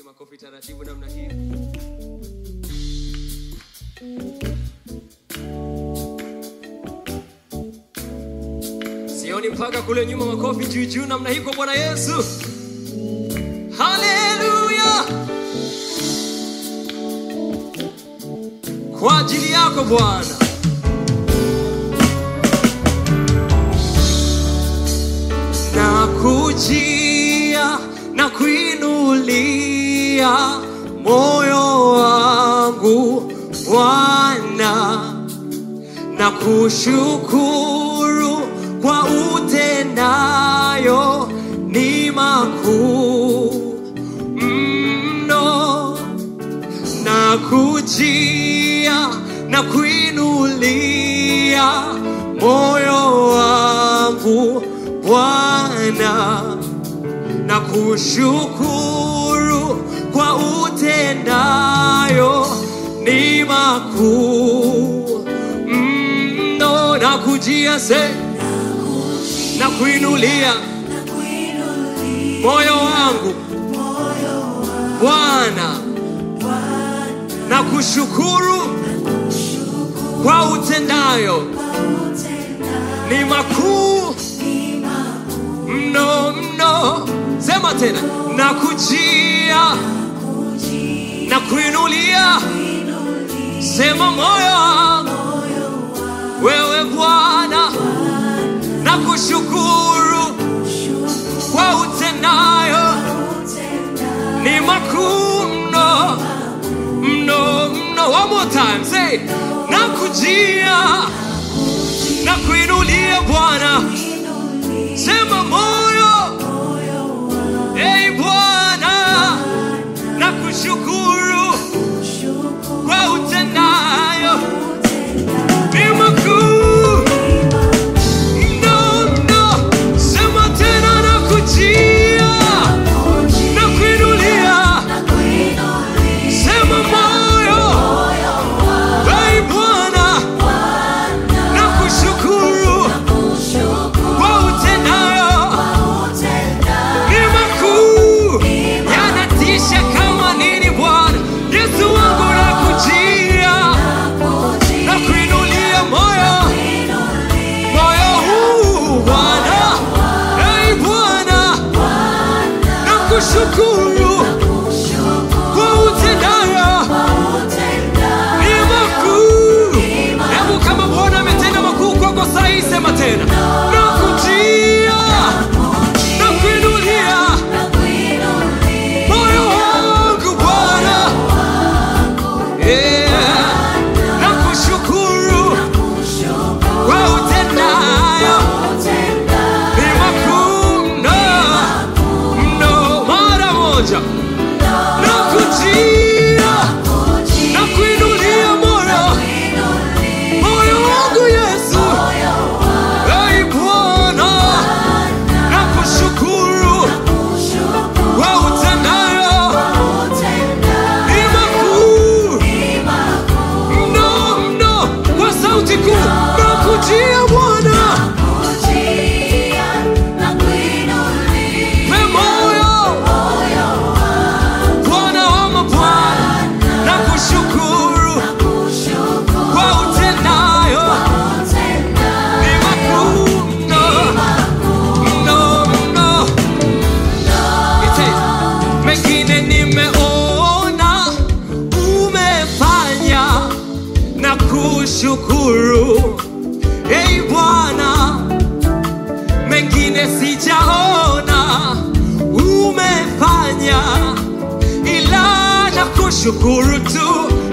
makofi taratibu namna hii. Sioni mpaka kule nyuma, makofi juu juu namna hii kwa Bwana Yesu. Haleluya! Kwa ajili yako Bwana. na kujia na kuinulia moyo wangu Bwana, na kushukuru kwa utendayo ni makuu mno, na kujia na kuinulia moyo wangu Bwana, na kushukuru kwa utendayo ni makuu mno, na kujia se na kuinulia moyo wangu Bwana, na kushukuru kwa utendayo ni makuu mno mno. Sema tena, na kujia na kuinulia. Sema moyo wangu wewe Bwana, na kushukuru kwa utendayo ni makuu mno mno mno. One more time, say na kujia na kuinulia Bwana, sema moyo Ei Bwana, na kushukuru kwa utendayo ni makuu mno mno. Sema tena na kujia na kuinulia, sema moyo Ei Bwana, na kushukuru kwa utendayo ni makuu, yanatisha kama nini Bwana Yesu wangu, nakujia na kuinulia moyo moyo huu Bwana, ei Bwana, na kushukuru kwa utendayo ni makuu. Hebu kama Bwana ametenda makuu kwako saa hii, sema tena nakujia na kuinulia moyo wangu Bwana, yeah, na kushukuru kwa utendayo ni makuu mno mno. Mara moja na kujia na kuinulia moyo moyo wangu Yesu, ei Bwana, na kushukuru kwa utendayo ni makuu mno mno. Kwa sauti kuu na kujia Bwana pe moyo Bwana wa mabwana na kushukuru kwa utendayo ni makuu mno mno mno. Ite, mengine nimeona umefanya na kushukuru ei Bwana, mengine sijaona umefanya ila na kushukuru tu